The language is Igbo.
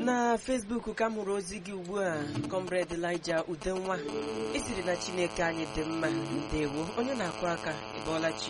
na Facebook ka m hụrụ ozi gị ugbu a comrade Elijah Udenwa esiri na Chineke anyị dị mma ndewo onye na-akụ aka ịbọọla chi